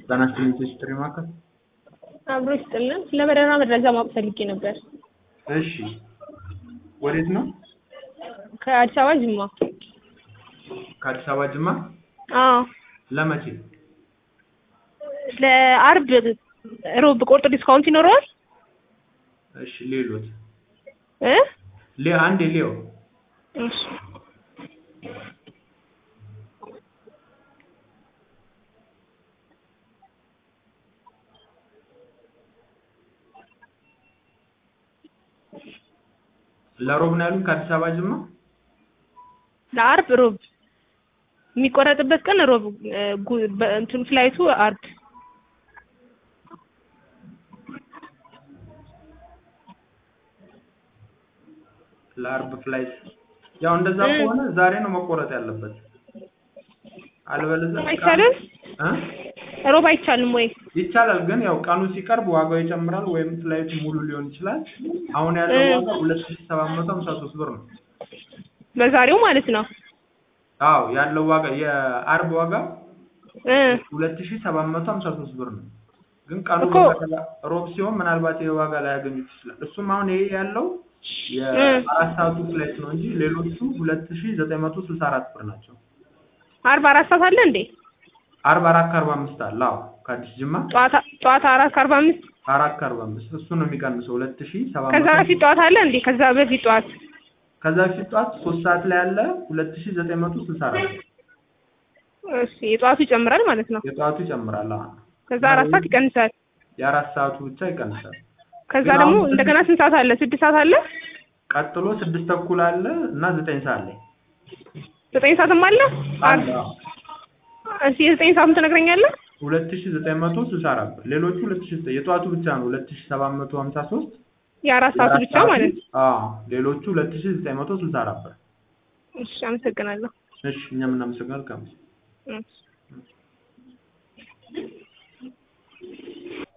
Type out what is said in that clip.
ጤና ይስጥልኝ ጥሪ ማዕከል። አብሮ ይስጥልን። ስለ በረራ መረጃ ማወቅ ፈልጌ ነበር። እሺ፣ ወዴት ነው? ከአዲስ አበባ ጅማ። ከአዲስ አበባ ጅማ። አዎ፣ ለመቼ? ለአርብ ሮብ ቁርጥ ዲስካውንት ይኖረዋል? እሺ፣ ሌሎት እ ሌ አንድ ሌው እሺ ለሮብ ነው ያሉኝ ከአዲስ አበባ ጅማ። ለአርብ ሮብ የሚቆረጥበት ቀን ሮብ እ ጉ- በ- እንትኑ ፍላይቱ አርብ ለአርብ ፍላይት ያው እንደዛ እ ከሆነ ዛሬ ነው መቆረጥ ያለበት። አልበለዚያ አይቻልም? እ ሮብ አይቻልም ወይ? ይቻላል ግን ያው ቀኑ ሲቀርብ ዋጋው ይጨምራል ወይም ፍላይቱ ሙሉ ሊሆን ይችላል። አሁን ያለው እ ዋጋ ሁለት ሺህ ሰባት መቶ ሀምሳ ሶስት ብር ነው። በዛሬው ማለት ነው። አዎ ያለው ዋጋ የአርብ ዋጋ እ ሁለት ሺህ ሰባት መቶ ሀምሳ ሶስት ብር ነው። ግን ቀኑ እኮ በተላ- ሮብ ሲሆን ምናልባት ይሄ ዋጋ ላያገኙት ይችላል። እሱም አሁን ይሄ ያለው እ የአራት ሰዓቱ ፍላይት ነው እንጂ ሌሎቹ ሁለት ሺህ ዘጠኝ መቶ ስልሳ አራት ብር ናቸው። አርብ አራት ሰዓት አለ እንዴ? አርባ አራት ከአርባ አምስት አለ። አዎ ከአዲስ ጅማ ጠዋት ጠዋት አራት ከአርባ አምስት አራት ከአርባ አምስት እሱ ነው የሚቀንሰው ሁለት ሺህ ሰባት ከዛ መቶ በፊት ጠዋት አለ እንዴ? ከዛ በፊት ጠዋት ከዛ በፊት ጠዋት ሶስት ሰዓት ላይ ያለ ሁለት ሺህ ዘጠኝ መቶ ስልሳ አራት እሺ፣ የጠዋቱ ይጨምራል ማለት ነው። የጠዋቱ ይጨምራል። አዎ ከዛ አራት ሰዓት ይቀንሳል። የአራት ሰዓቱ ብቻ ይቀንሳል። ከዛ ግን ደግሞ አሁን እንደገና ስንት ሰዓት አለ? ስድስት ሰዓት አለ፣ ቀጥሎ ስድስት ተኩል አለ እና ዘጠኝ ሰዓት ላይ ዘጠኝ ሰዓትም አለ። አለ። አዎ እሺ የዘጠኝ ሰዓቱን ትነግረኛለህ? ሁለት ሺህ ዘጠኝ መቶ ስልሳ አራት ብር ሌሎቹ ሁለት ሺህ ዘጠኝ የጠዋቱ ብቻ ነው ሁለት ሺህ ሰባት መቶ ሀምሳ ሶስት የአራት ሰዓቱ የአራት ብቻ ሰዓቱ ማለት ነው። አዎ ሌሎቹ ሁለት ሺህ ዘጠኝ መቶ ስልሳ አራት ብር እሺ አመሰግናለሁ። እሺ እኛም እናመሰግናለን ከአምስት እሺ